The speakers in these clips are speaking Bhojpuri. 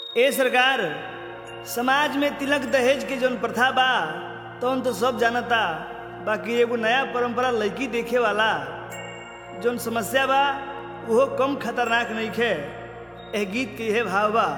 ए सरकार समाज में तिलक दहेज के जौन प्रथा बा तौन तो सब जानता बाकी एगो नया परंपरा लड़की देखे वाला जौन समस्या बा उहो कम खतरनाक नइखे एह गीत के यह भाव बा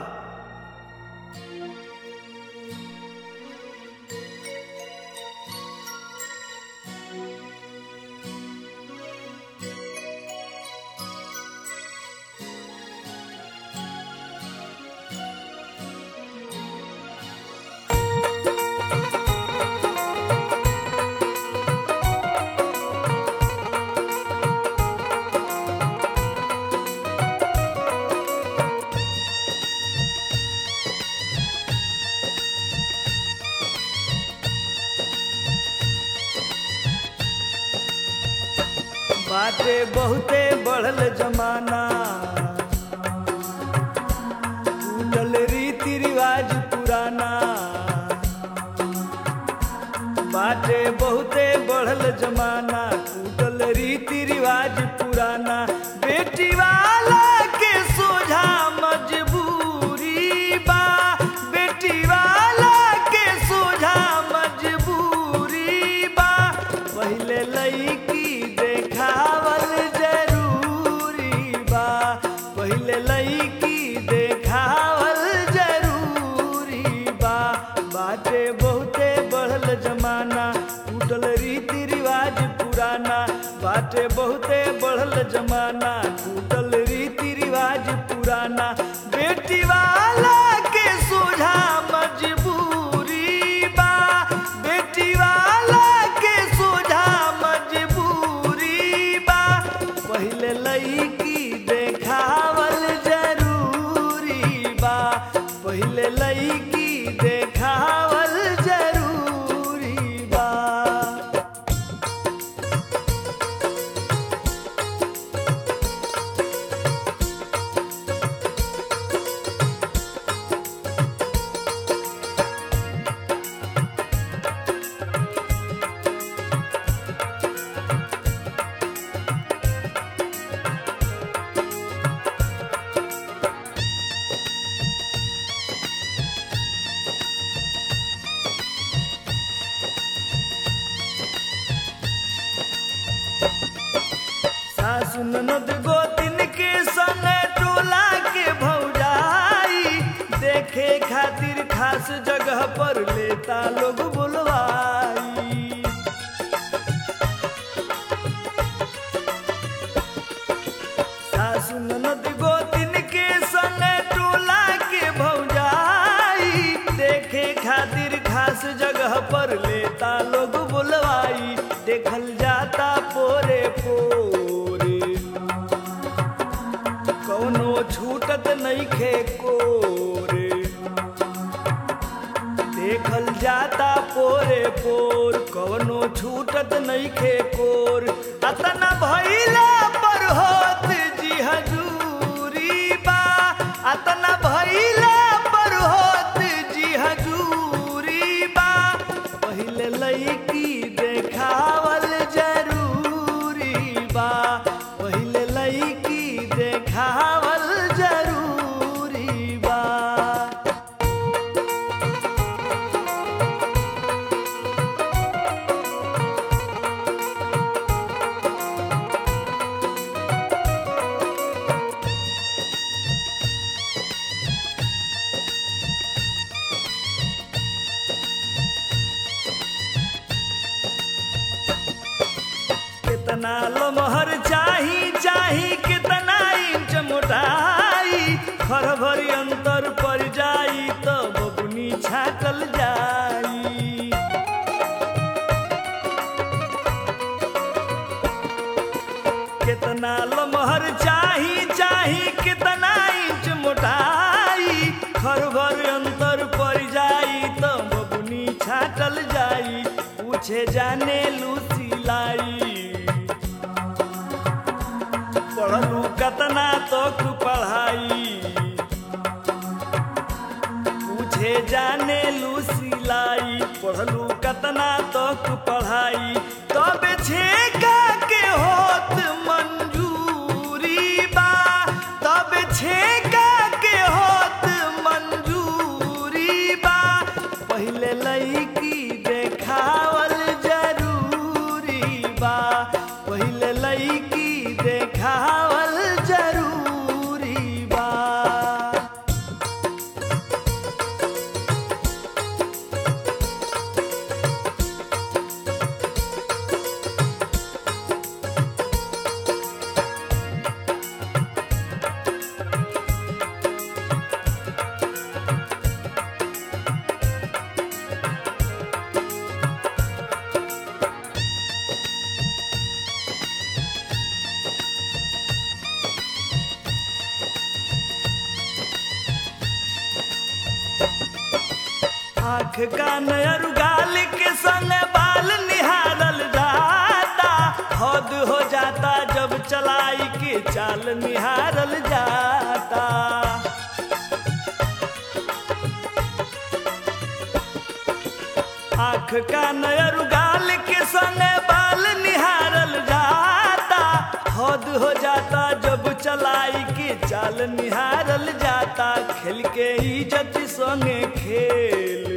बाटे बहुते बढ़ल जमाना उलल रीति रिवाज पुराना बाटे बहुते बढ़ल जमाना टूटल रीति रिवाज पुराना बेटी वाला के सोझा मजबूरी बा बेटी वाला के सोझा मजबूरी बा पहिले लईकी देखावल जरूरी बा पहिले लईकी देखावल जरूरी बा बाटे बहुते बढ़ल जमाना टूटल रीति रिवाज पुराना बाटे बहुते बढ़ल जमाना टूटल रीति रिवाज पुराना बेटी वाला के सोझा मजबूरी बा बेटी वाला के सोझा मजबूरी बा पहिले लईकी देखावल जरूरी बा पहिले लईकी देखावल जरूरी बा सासु ननद गोतिन के संग टोला के भौजाई देखे खातिर खास जगह पर लेता लोग बुलवाई सासु ननद गोतिन के संग टोला के भौजाई देखे खातिर खास जगह पर लेता लोग बुलवाई देखल जाता पोरे पोरे कौनो छूटत नइखे कोरे देखल जाता पोरे पोर कवनो छूटत नइखे कोर अतना भइला पर होत जी हजूरी बा अतना भइला पर होत जी हजूरी बा पहिले लईकी देखावल जरूरी बा पहिले लईकी देखावल जरूरी बा कितना लमहर चाही चाही कितना इंच मोटाई खर भरी अंतर पड़ जाई तो बबुनी छाकल जाई कितना लमहर चाही चाही कितना इंच मोटाई खर भर अंतर पड़ जाई तो बबुनी छाटल जाई पूछे जाने लूसी लाई पढ़लू कतना तक पढ़ाई पूछे जाने लूसी लाई पढ़लू कतना तक पढ़ाई तब छेका के होत मंजूरी बा तब छेका के होत मंजूरी आँख कान और गाल के संग बाल निहारल जाता हद हो जाता जब चलाई के चाल निहारल जाता आँख कान और गाल के संग बाल निहारल जाता हद हो जाता जब चलाई के चाल निहारल जाता खेल के इज्जत संगे खेल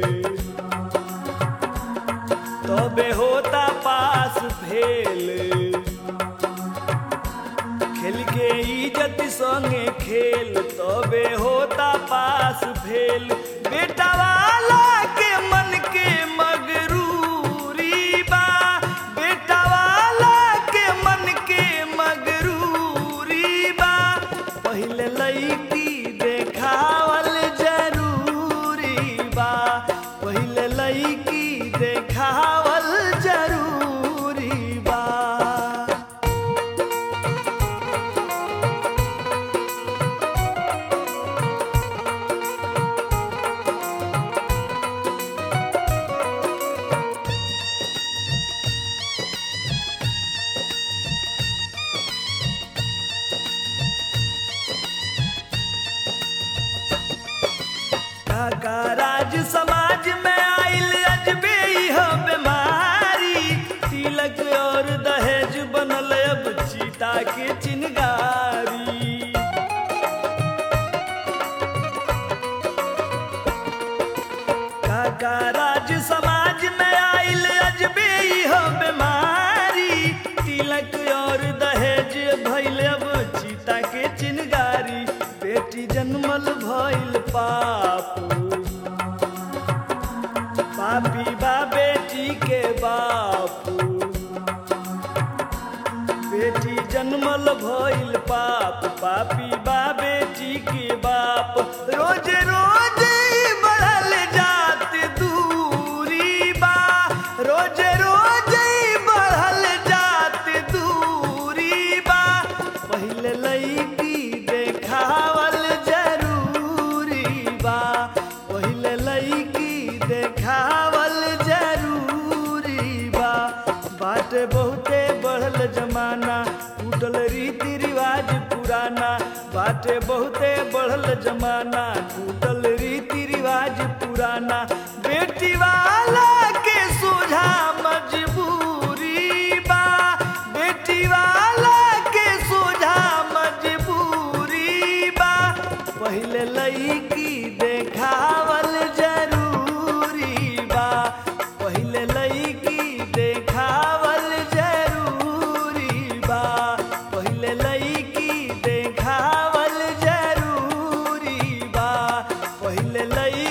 तबे होता पास फेल खेल के इज्जत संगे खेल तबे होता पास फेल बेटा वाला के मन के मगरूरी बा बेटा वाला के मन के मगरूरी बा पहले लईकी देखावल जरूरी बा पहले लईकी देखावल जरूरी बा काका राज समाज में आइल अजबे हो बीमारी तिलक और दहेज बनल अब चीता के चिनगारी काका राज समाज में आइल अजबे हो बीमारी तिलक और दहेज भइल अब चीता के चिनगारी बेटी जन्मल भइल पाप पापी बा बेटी के बापू बेटी जन्मल भइल पाप पापी बा बेटी के बाप रोज रोज ई बढ़ल जात दूरी बा रोज रोज ई बढ़ल जात दूरी बा पहिले लईकी देखावल जरूरी बा पहिले लईकी देखावल जरूरी बा बाटे बहुते बढ़ल जमाना टूटल रीति रिवाज पुराना बाटे बहुते बढ़ल जमाना टूटल रीति रिवाज पुराना बेटी वाला के सोझा मजबूरी बा बेटी वाला के सोझा मजबूरी बा पहिले लईकी देखावल जरूरी बा पहिले लईकी देखावल जरूरी बा पहिले लईकी देखावल जरूरी बा पहिले लई